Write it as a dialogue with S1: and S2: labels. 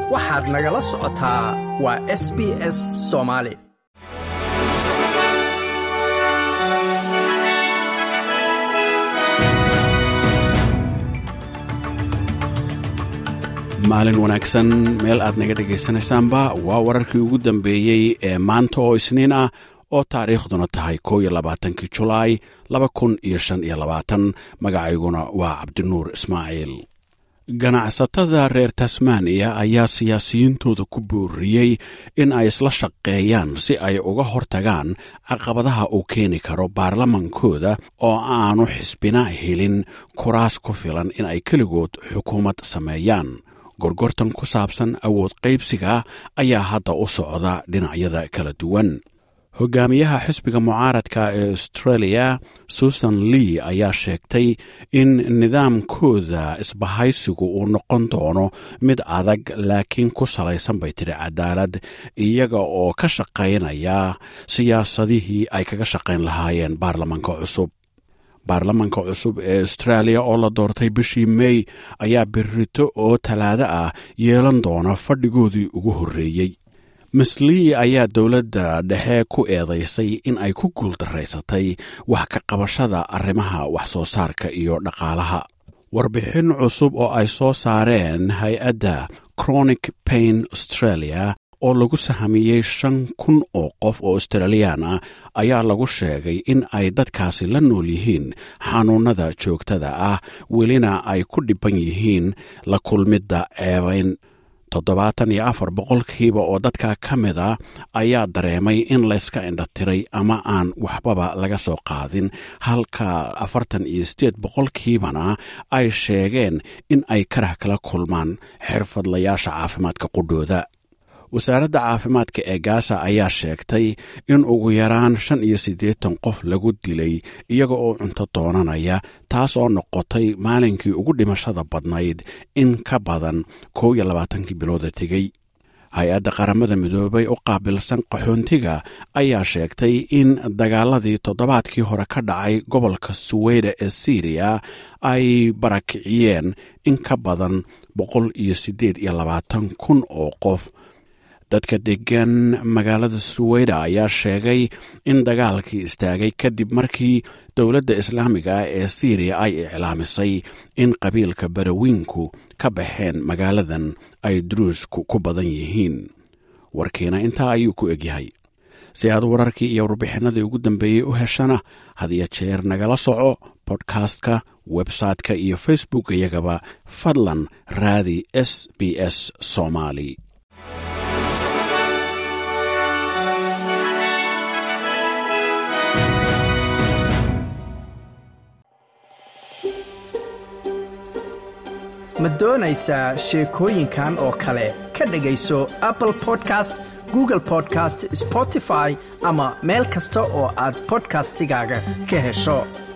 S1: waxaad nagala socotaa waa s b s soomaali
S2: maalin wanaagsan meel aad naga dhegaysanaysaanba waa wararkii ugu dambeeyey ee maanta oo isniin ah oo taariikhduna tahay koo iyo labaatankii julaay laba kun iyo shan iyo labaatan magacayguna waa cabdinuur ismaaciil ganacsatada reer tasmaniya ayaa siyaasiyiintooda ku booriyey in ay isla shaqeeyaan si ay uga hortagaan caqabadaha uu keeni karo baarlamankooda oo aanu xisbina helin kuraas ku filan in ay keligood xukuumad sameeyaan gorgortan ku saabsan awood qaybsiga ayaa hadda u socda dhinacyada kala duwan hogaamiyaha xisbiga mucaaradka ee australia susan lee ayaa sheegtay in nidaamkooda isbahaysigu uu noqon doono mid adag laakiin ku salaysan bay tidhi cadaalad iyaga oo ka shaqaynaya siyaasadihii ay kaga shaqayn lahaayeen baarlamanka cusub baarlamanka cusub ee australia oo la doortay bishii mey ayaa berito oo talaado ah yeelan doona fadhigoodii ugu horreeyey mislii ayaa dowladda dhexe ku eedaysay in ay ku guuldaraysatay wax ka qabashada arrimaha wax soo saarka iyo dhaqaalaha warbixin cusub oo ay soo saareen hay-adda chronic pain australia oo lagu sahamiyey shan kun oo qof oo australiyaan ah ayaa lagu sheegay in ay dadkaasi la nool yihiin xanuunnada joogtada ah welina ay ku dhibban yihiin la kulmidda ceebayn toddobaatan iyo afar boqolkiiba oo dadka ka mid a ayaa dareemay in layska indhatiray ama aan waxbaba laga soo qaadin halka afartan iyo sideed boqolkiibana ay sheegeen in ay karah kala kulmaan xirfadlayaasha caafimaadka qudhooda wasaaradda caafimaadka ee gaasa ayaa sheegtay in ugu yaraan shan iyo siddeetan qof lagu dilay iyaga oo cunto doonanaya taas oo noqotay maalinkii ugu dhimashada badnayd in ka badan kow iyo labaatankii bilooda tegey hay-adda qaramada midoobay u qaabilsan qaxoontiga ayaa sheegtay in dagaaladii toddobaadkii hore ka dhacay gobolka suweyda ee syriya ay barakiciyeen in ka badan boqol iyo siddeed iyo labaatan kun oo qof dadka degan magaalada suweyda ayaa sheegay in dagaalkii istaagay kadib markii dowladda islaamiga ah ee syriya ay iclaamisay in qabiilka barawiinku ka baxeen magaaladan ay duruusku ku badan yihiin warkiina intaa ayuu ku egyahay si aad wararkii iyo warbixinadii ugu dambeeyey u heshana hadiyo jeer nagala soco bodkastka website-ka iyo facebook iyagaba fadlan raadi s b s somaali
S1: ma doonaysaa sheekooyinkan oo kale ka dhegayso apple podcast google podcast spotify ama meel kasta oo aad bodkastigaaga ka hesho